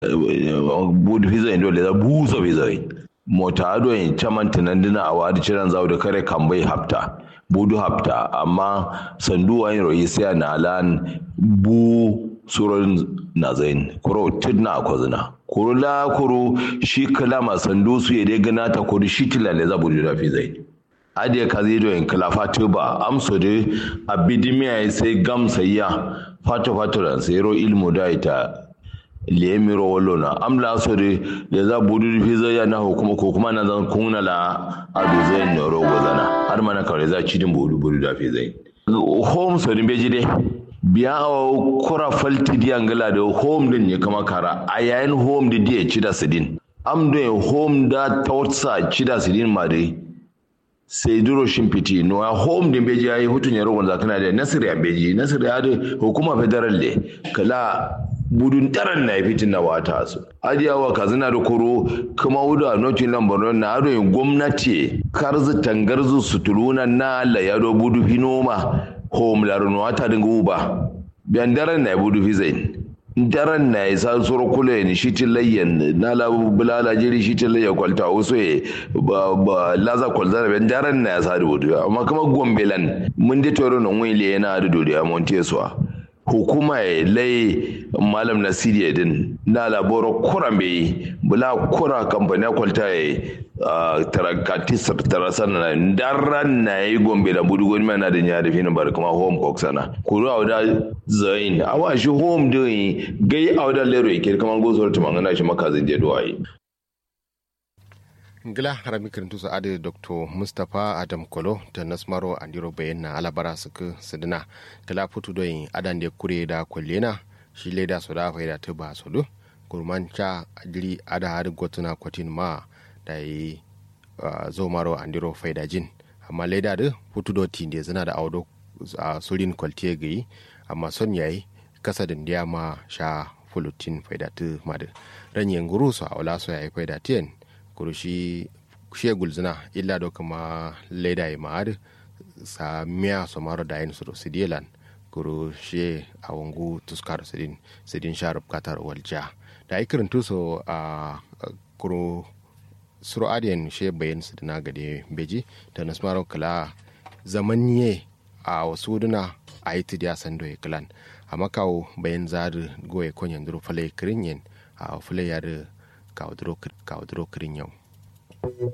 budu fiza indo le da buso fiza mota ado in chaman tinandina a wadi ciran zawo da kare kambai hafta budu hafta amma sandu wani royi sai na alan bu surorin na zain kuro tidna a kwazina kuro la kuro shi kalama sandu su ya dai gana ta kuro shi tilale za budu da fi zai adiya ka zai doyin kala fatu ba amso de abidimiya sai gam sayya fatu fatu ran sai ro ilmu da ita lemiro wallo na amla so de da za budu fi zai na hukuma ko kuma na zan kunna la adu zai no ro gozana har mana kawai za ci din budu budu da fi zai home so din beji de biya kura falti diyan gala da home din ya kama kara a yayin home da diya ci da sidin am da home da tawtsa ci da sidin ma dai sai duro shimfiti no a home din beji yayi hutun ya rogon zakana da nasiri a beji nasiri ya da hukuma federal le kala budun taran na fitin na wata su ajiyawa kazina da koro kuma wuda notin lambar na ado yin gwamnati karzu tangarzu sutuluna na la yado budu fi noma home larun wata dinga uba biyan daren na budu fi zain daren na ya sa soro kula ne shi tilayyan na la bulala jiri shi tilayya kwalta wasu ya ba ba laza kwalta biyan daren na ya sa da budu amma kuma gombelan mun de toro nan wani yana da dodi a montesuwa hukuma ya lai malam nasiri din na laboro kuran bai bula kura kamfani kwalta ya tarakati tarasan na daren na yi gombe da budu gwani na da ya da finin bar kuma home cook sana kuru a wada zain a wa shi home din gai a wada lero yake kamar gozor tumangana shi makazin jeduwa yi ngila harami kirintu su adi dr mustapha adam kolo da nasmaro andiro bayan na alabara suka sidina kala putu doyin adan da kure da kwallena shi leda su da faida ta ba su du gurman cha adiri ada hadi gotuna kwatin ma da yi zo maro andiro faida jin amma leda da putu do tinde zina da audo a surin kwaltiye gayi amma son yayi kasa da ma sha fulutin faida ta madu ranyen guru su a wala su yayi faida tiyan kurushi shiya gulzina illa do kama leda ya ma'ad sa miya so maro da yin suru sidilan kuru shi a wangu tuskar sidin sidin sharif katar walja da ai kirin tuso a kuru suru adiyan shi bayan sidina gade beji da nasmaro kala zaman ye a wasu duna a yi tidiya sando ya kilan a makawo bayan zari goye konyan duro fale kirin yin a fale yare kawo duro kirin yau